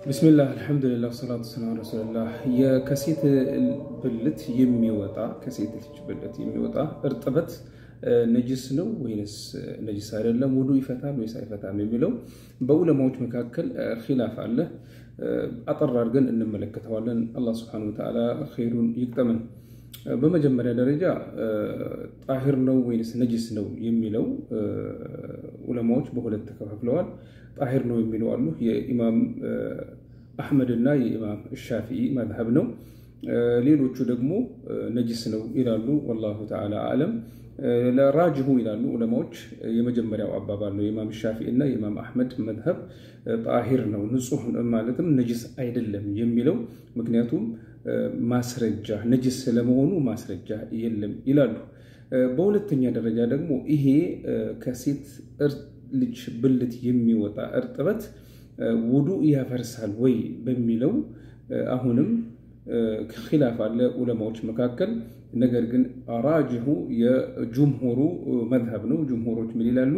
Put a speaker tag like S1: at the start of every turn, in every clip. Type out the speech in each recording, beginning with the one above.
S1: ብስሚላህ አልሐምዱሊላህ ሰላቱ ሰላም ረሱልላህ። ከሴት ብልት የሚወጣ ከሴት ልጅ ብልት የሚወጣ እርጥበት ነጅስ ነው ወይንስ ነጅስ አይደለም? ውዱ ይፈታል ወይስ አይፈታም የሚለው በዑለማዎች መካከል ኪላፍ አለ። አጠር አድርገን እንመለከተዋለን። አላህ ስብሐነሁ ወተዓላ ኸይሩን ይቅጠመን። በመጀመሪያ ደረጃ ጣሂር ነው ወይንስ ነጅስ ነው የሚለው ዑለማዎች በሁለት ተከፋፍለዋል። ጣሂር ነው የሚለው አሉ። የኢማም አሕመድ እና የኢማም ሻፊኢ መዝሀብ ነው። ሌሎቹ ደግሞ ነጅስ ነው ይላሉ። ወላሁ ተዓላ አለም። ለራጅሁ ይላሉ ዑለማዎች። የመጀመሪያው አባባል ነው የኢማም ሻፊኢ እና የኢማም አሕመድ መዝሀብ ጣሂር ነው ንጹህ ማለትም ነጅስ አይደለም የሚለው ምክንያቱም ማስረጃ ነጅስ ስለመሆኑ ማስረጃ የለም ይላሉ። በሁለተኛ ደረጃ ደግሞ ይሄ ከሴት ልጅ ብልት የሚወጣ እርጥበት ውዱ ያፈርሳል ወይ በሚለው አሁንም ኪላፍ አለ ዑለማዎች መካከል። ነገር ግን ራጅሁ የጁምሁሩ መዝሀብ ነው። ጁምሁሮች ምን ይላሉ?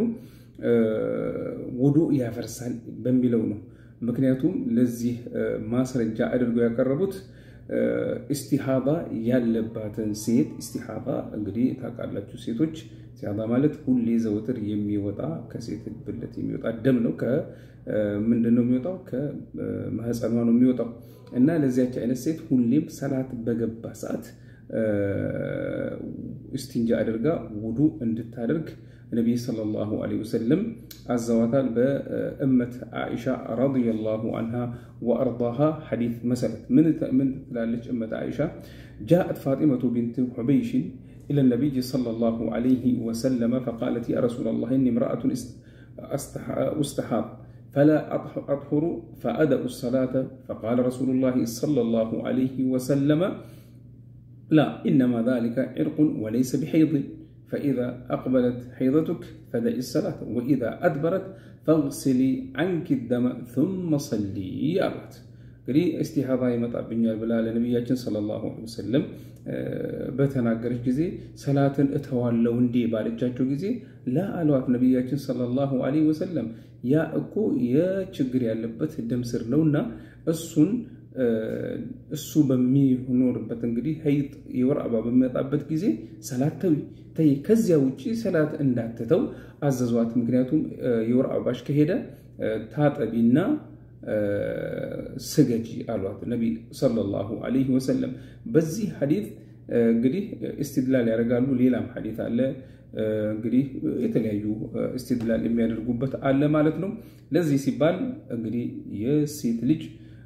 S1: ውዱ ያፈርሳል በሚለው ነው። ምክንያቱም ለዚህ ማስረጃ አድርገው ያቀረቡት ኢስቲሃባ ያለባትን ሴት ኢስቲሃባ እንግዲህ ታውቃላችሁ ሴቶች ኢስቲሃባ ማለት ሁሌ ዘወትር የሚወጣ ከሴት ብልት የሚወጣ ደም ነው። ከምንድን ነው የሚወጣው? ከማህፀኗ ነው የሚወጣው እና ለዚያች አይነት ሴት ሁሌም ሰላት በገባ ሰዓት እስቲንጃ አድርጋ ውዱ እንድታደርግ ነቢይ ሰለላሁ ዐለይሂ ወሰለም አዘዋታል። በእመት ዓኢሻ ረዲየላሁ አንሃ ወአርዳሃ ሐዲት መሰረት ምን ትላለች? እመት ዓኢሻ ጃአት ፋጢመቱ ቢንት ሑበይሽን ኢለ ነቢይ ሰለላሁ ዐለይሂ ወሰለም ፈቃለት ያ ረሱለላህ ኢኒ እምረአቱን ኡስተሓብ ፈላ አጥሁሩ ፈአደኡ ሰላተ ፈቃለ ረሱሉላህ ሰለላሁ ዐለይሂ ወሰለም ላ ኢነማ ዛሊከ ዒርቁን ወለይሰ ቢሐይድን ፈኢዛ አቅበለት ሐይደቱክ ፈደኢ ሰላት ወኢዛ አድበረት ፈግሲሊ አንኪ ደመ ثመ ሰሊ አሏት። እንግዲህ እስቲሃባ ይመጣብኛል ብላ ለነቢያችን ሰለላሁ ዐለይሂ ወሰለም በተናገረች ጊዜ ሰላትን እተዋለው እንዴ ባለቻቸው ጊዜ ላ አሏት ነቢያችን ሰለላሁ ዐለይሂ ወሰለም ያ እኮ የችግር ያለበት ደም ስር ነውና እሱን እሱ በሚኖርበት እንግዲህ ሀይጥ የወር አበባ በሚመጣበት ጊዜ ሰላት ተዊ ተይ፣ ከዚያ ውጭ ሰላት እንዳትተው አዘዟት። ምክንያቱም የወር አበባሽ ከሄደ ታጠቢና ስገጂ አሏት ነቢ ሰለላሁ ዐለይሂ ወሰለም። በዚህ ሐዲት እንግዲህ እስትድላል ያደርጋሉ። ሌላም ሐዲት አለ እንግዲህ የተለያዩ እስትድላል የሚያደርጉበት አለ ማለት ነው። ለዚህ ሲባል እንግዲህ የሴት ልጅ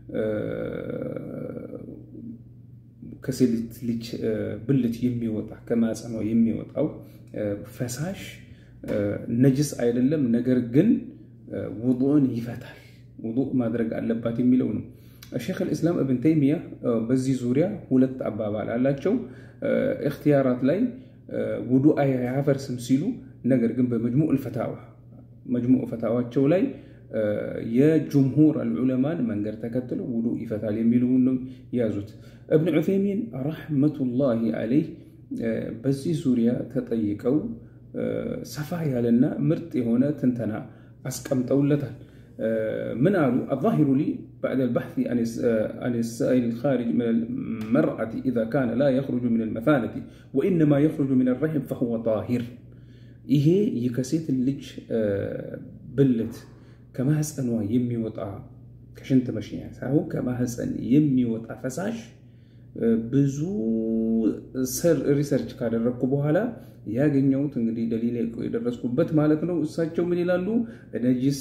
S1: ከሴት ልጅ ብልት የሚወጣ ከማፀኗ የሚወጣው ፈሳሽ ነጅስ አይደለም። ነገር ግን ውዱእን ይፈታል፣ ውዱእ ማድረግ አለባት የሚለው ነው። ሼክ ልእስላም እብን ተይሚያ በዚህ ዙሪያ ሁለት አባባል አላቸው። እክትያራት ላይ ውዱእ አያፈርስም ሲሉ፣ ነገር ግን በመጅሙዕ ልፈታዋ መጅሙዕ ፈታዋቸው ላይ የጅምሁር አልዑለማን መንገድ ተከትለው ውዱእ ይፈታል የሚለውን ነው የያዙት። እብን ዑሰይሚን ረሕመቱላሂ አለይህ በዚህ ዙሪያ ተጠይቀው ሰፋ ያለና ምርጥ የሆነ ትንተና አስቀምጠውለታል። ምን አሉ? አዛሂሩ ሊ ባዕድ አልባሕث አን ሳኢል ልኻሪጅ ምን አልመርአቲ ኢዛ ካነ ላ የኽሩጁ ምን አልመሳነቲ ወኢነማ የኽሩጁ ምን አልረሒም ፈሁወ ጣሂር። ይሄ ከሴት ልጅ ብልት ከማህፀኗ የሚወጣ ከሽንት መሽኛ ሳይሆን ከማህፀን የሚወጣ ፈሳሽ ብዙ ሪሰርች ካደረግኩ በኋላ ያገኘሁት እንግዲህ ደሊል የደረስኩበት ማለት ነው። እሳቸው ምን ይላሉ? ነጅስ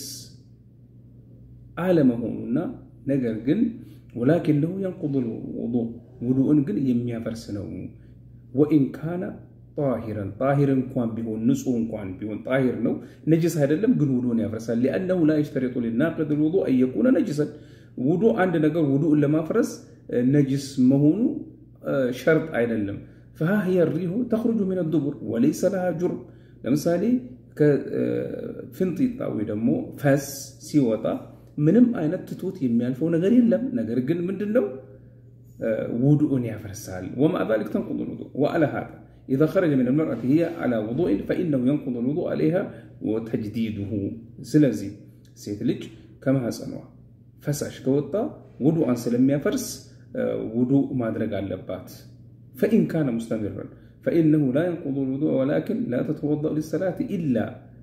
S1: አለመሆኑና ነገር ግን ወላኪነሁ የንቁዱል ውዱእ ውዱእን ግን የሚያፈርስ ነው። ወኢን ካነ ጣሂረን ጣሂር እንኳን ቢሆን ንጹህ እንኳን ቢሆን ጣሂር ነው፣ ነጅስ አይደለም፣ ግን ውዱእን ያፈርሳል። ሊአነሁ ላ የሽተሪጡ ሊናቅድ ልውዱእ አየኩነ ነጅሰን ውዱእ አንድ ነገር ውዱእን ለማፍረስ ነጅስ መሆኑ ሸርጥ አይደለም። ፈሃ ሂየ ሪሁ ተኽሩጁ ሚን ዱቡር ወለይሰ ለሃ ጁርም። ለምሳሌ ከፍንጢጣ ወይ ደግሞ ፈስ ሲወጣ ምንም አይነት ትቶት የሚያልፈው ነገር የለም። ነገር ግን ምንድን ነው ውዱእን ያፈርሳል። ወማዕ ዛሊክ ተንቁዱ ልውዱእ ወአላ ሃዛ ኢዛ ኸረጀ ሚን አልመርአቲ ሂየ ዐላ ውዱእን ፈኢነሁ የንቁዱ ልውዱእ ዐለይሃ ወተጅዲዱሁ። ስለዚህ ሴት ልጅ ከማህፀኗ ፈሳሽ ከወጣ ውዱአን ስለሚያፈርስ ውዱእ ማድረግ አለባት። ፈኢን ካነ ሙስተሚረን ፈኢነሁ ላ የንቁዱ ልውዱእ ወላኪን ላ ተተወደኡ ሊሰላት ኢላ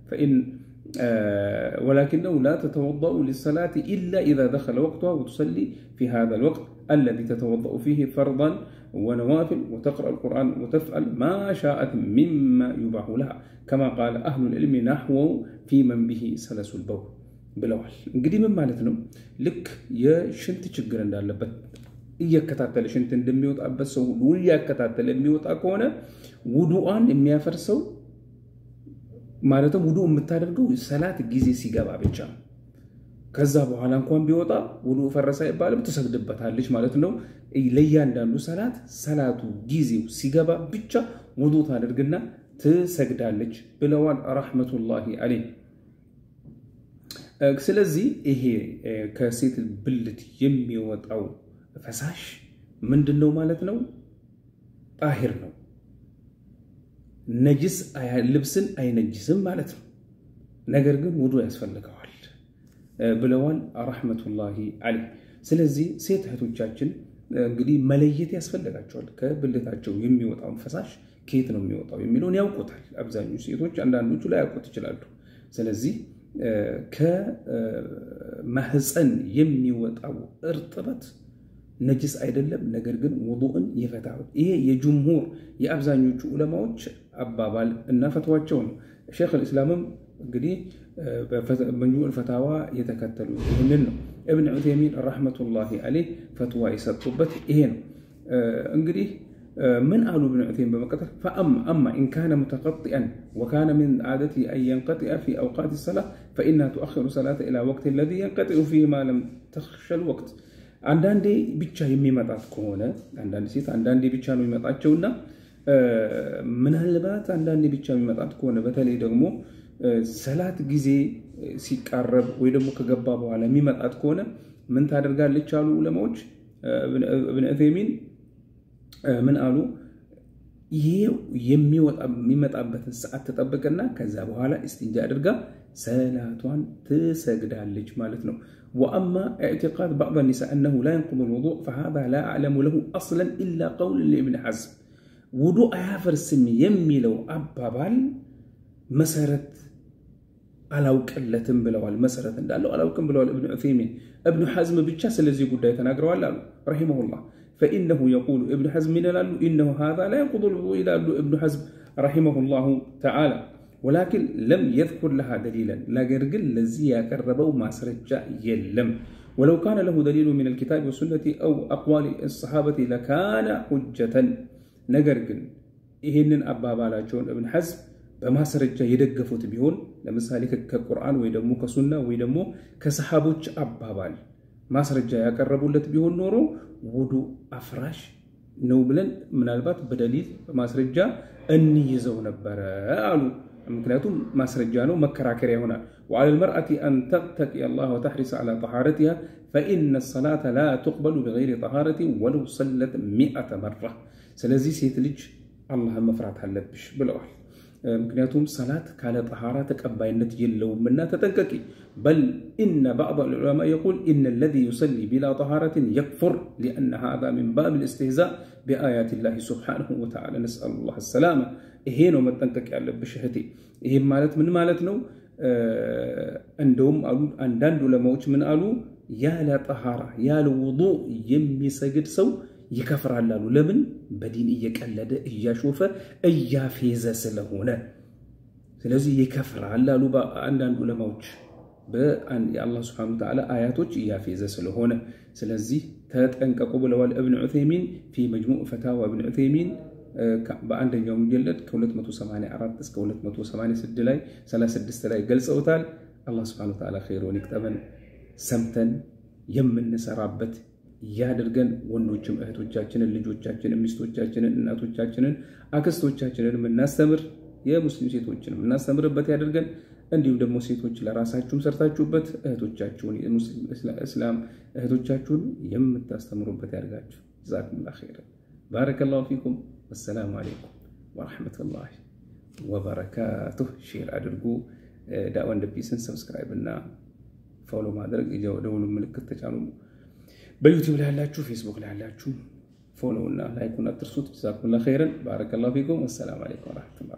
S1: ولكنه لا تتوضأ للصلاة إلا إذا دخل وقتها وتصلي في هذا الوقت الذي تتوضأ فيه فرضا ونوافل وتقرأ القرآن وتفعل ما شاءت مما يباح لها كما قال أهل العلم نحو في من به سلس البول ብለዋል። እንግዲህ ምን ማለት ነው? ልክ የሽንት ችግር እንዳለበት እየከታተለ ሽንት እንደሚወጣበት ሰው ሁሉ እያከታተለ የሚወጣ ከሆነ ውዱአን የሚያፈርሰው ማለትም ውዱ የምታደርገው ሰላት ጊዜ ሲገባ ብቻ ነው። ከዛ በኋላ እንኳን ቢወጣ ውዱ ፈረሰ አይባልም፣ ትሰግድበታለች ማለት ነው። ለእያንዳንዱ ሰላት ሰላቱ ጊዜው ሲገባ ብቻ ውዱ ታደርግና ትሰግዳለች ብለዋል ረሕመቱላሂ አለይህ። ስለዚህ ይሄ ከሴት ብልት የሚወጣው ፈሳሽ ምንድን ነው ማለት ነው? ጣሂር ነው። ነጅስ ልብስን አይነጅስም ማለት ነው። ነገር ግን ውዱ ያስፈልገዋል ብለዋል ረሕመቱላሂ አለይህ። ስለዚህ ሴት እህቶቻችን እንግዲህ መለየት ያስፈልጋቸዋል። ከብልታቸው የሚወጣውን ፈሳሽ ከየት ነው የሚወጣው የሚለውን ያውቁታል አብዛኞቹ ሴቶች፣ አንዳንዶቹ ላይ ያውቁት ይችላሉ። ስለዚህ ከማህፀን የሚወጣው እርጥበት ነጅስ አይደለም፣ ነገር ግን ውዱእን ይፈታል። ይሄ የጅምሁር የአብዛኞቹ ዑለማዎች አባባል እና ፈትዋቸው ነው። ሼክ ልእስላምም እንግዲህ በመጅሙዕ ፈታዋ የተከተሉ ይህንን ነው። እብን ዑቴሚን ረሕመቱላሂ አለይህ ፈትዋ የሰጡበት ይሄ ነው። እንግዲህ ምን አሉ እብን ዑቴሚን በመቀጠል ፈአማ ኢን ካነ ሙተቀጢአን ወካነ ምን ዓደቲ አን የንቀጢአ ፊ አውቃት ሰላ ፈኢና ቱአኽሩ ሰላተ ኢላ ወቅት ለዚ የንቀጢኡ ፊ ማ ለም ተኽሸል ወቅት አንዳንዴ ብቻ የሚመጣት ከሆነ አንዳንድ ሴት አንዳንዴ ብቻ ነው የሚመጣቸውና ምናልባት አንዳንዴ ብቻ የሚመጣት ከሆነ በተለይ ደግሞ ሰላት ጊዜ ሲቃረብ ወይ ደግሞ ከገባ በኋላ የሚመጣት ከሆነ ምን ታደርጋለች አሉ ዑለማዎች። እብን ዑሰይሚን ምን አሉ? ይሄ የሚመጣበትን ሰዓት ትጠብቅና ከዛ በኋላ እስቲንጃ አድርጋ ሰላቷን ትሰግዳለች ማለት ነው። ወአማ ኢዕቲቃድ ባዕድ ኒሳ አነሁ ላ የንቁዱ ልውዱእ ፈሃዛ ላ አዕለሙ ለሁ አስለን ኢላ ቀውል ለኢብን ሐዝም ውዱእ አያፈርስም የሚለው አባባል መሰረት አላውቅለትም ብለዋል። መሰረት እንዳለው አላውቅም ብለዋል እብን ዑሰይሚን። እብኑ ሐዝም ብቻ ስለዚህ ጉዳይ ተናግረዋል አሉ ረሒመሁላህ። ፈኢነሁ የቁሉ እብኑ ሐዝም ይላሉ ኢነሁ ሃዛ ላ የንቁዱ ልውዱእ ይላሉ እብኑ ሐዝም ረሒመሁላሁ ተዓላ ወላኪን ለም የዝኩር ለሃ ደሊለን ነገር ግን ለዚህ ያቀረበው ማስረጃ የለም። ወለው ካነ ለሁ ደሊሉ ሚን አልኪታቢ ወሱነቲ አው አቅዋሊ ሰሓበቲ ለካነ ሁጀተን ነገር ግን ይህንን አባባላቸውን እብን ሐዝም በማስረጃ የደገፉት ቢሆን ለምሳሌ ከቁርአን ወይ ደግሞ ከሱና ወይ ደግሞ ከሰሓቦች አባባል ማስረጃ ያቀረቡለት ቢሆን ኖሮ ውዱ አፍራሽ ነው ብለን ምናልባት በደሊል በማስረጃ እንይዘው ነበረ አሉ። ምክንያቱም ማስረጃ ነው፣ መከራከሪያ ይሆናል። ወዓላ ልመርአቲ አን ተቅተቂ አላህ ወተሕሪስ ዓላ ጠሃረቲሃ ፈኢነ ሰላተ ላ ቱቅበሉ ቢገይሪ ጠሃረቲ ወለው ሰለት ሚአተ መራ። ስለዚህ ሴት ልጅ አላህን መፍራት አለብሽ ብለዋል። ምክንያቱም ሰላት ካለ ጠሃራ ተቀባይነት የለውምና ተጠንቀቂ። በል ኢነ ባዕድ ልዑለማ የቁል ኢነ ለዚ ዩሰሊ ቢላ ጠሃረትን የክፉር ሊአነ ሃዛ ሚን ባብ ልእስትህዛእ ቢአያት ላህ ሱብሓነሁ ወተዓላ ነስአሉ ላህ ሰላማ። ይሄ ነው መጠንቀቅ ያለብሽ እህቴ። ይህም ማለት ምን ማለት ነው? እንደውም አሉ አንዳንድ ዑለማዎች ምን አሉ? ያለ ጠሃራ ያለ ውዱእ የሚሰግድ ሰው ይከፍራል አሉ። ለምን? በዲን እየቀለደ እያሾፈ እያፌዘ ስለሆነ፣ ስለዚህ ይከፍራል አሉ አንዳንድ ዑለማዎች የአላህ ስብሐነሁ ወተዓላ አያቶች እያፌዘ ስለሆነ። ስለዚህ ተጠንቀቁ ብለዋል እብን ዑሰይሚን ፊ መጅሙዕ ፈታዋ እብን ዑሰይሚን በአንደኛው ሙጀለድ ከ284 እስከ 286 ላይ 36 ላይ ገልጸውታል። አላህ ስብሐነሁ ወተዓላ ኸይሩን ይቅጠመን፣ ሰምተን የምንሰራበት ያድርገን። ወንዶችም እህቶቻችንን፣ ልጆቻችንን፣ ሚስቶቻችንን፣ እናቶቻችንን፣ አክስቶቻችንን የምናስተምር የሙስሊም ሴቶችን የምናስተምርበት ያድርገን። እንዲሁም ደግሞ ሴቶች ለራሳችሁም ሰርታችሁበት እህቶቻችሁን የሙስሊም እስላም እህቶቻችሁን የምታስተምሩበት ያድርጋችሁ። ጀዛኩሙላሁ ኸይረን። ባረከላሁ ፊኩም። ወሰላሙ አሌይኩም ወረሕመቱላሂ ወበረካቱህ። ሼር አድርጉ። ዳዕዋ እንደ ፒስን ሰብስክራይብ እና ፎሎ ማድረግ የደውሉ ምልክት ተጫኑ። በዩቲዩብ ላይ ያላችሁ፣ ፌስቡክ ላይ ያላችሁ ፎሎ እና ላይኩን አትርሱት። ጀዛኩሙላህ ኸይረን ባረከላሁ ፊኩም። ወሰላም አለይኩም ወረሕመቱላህ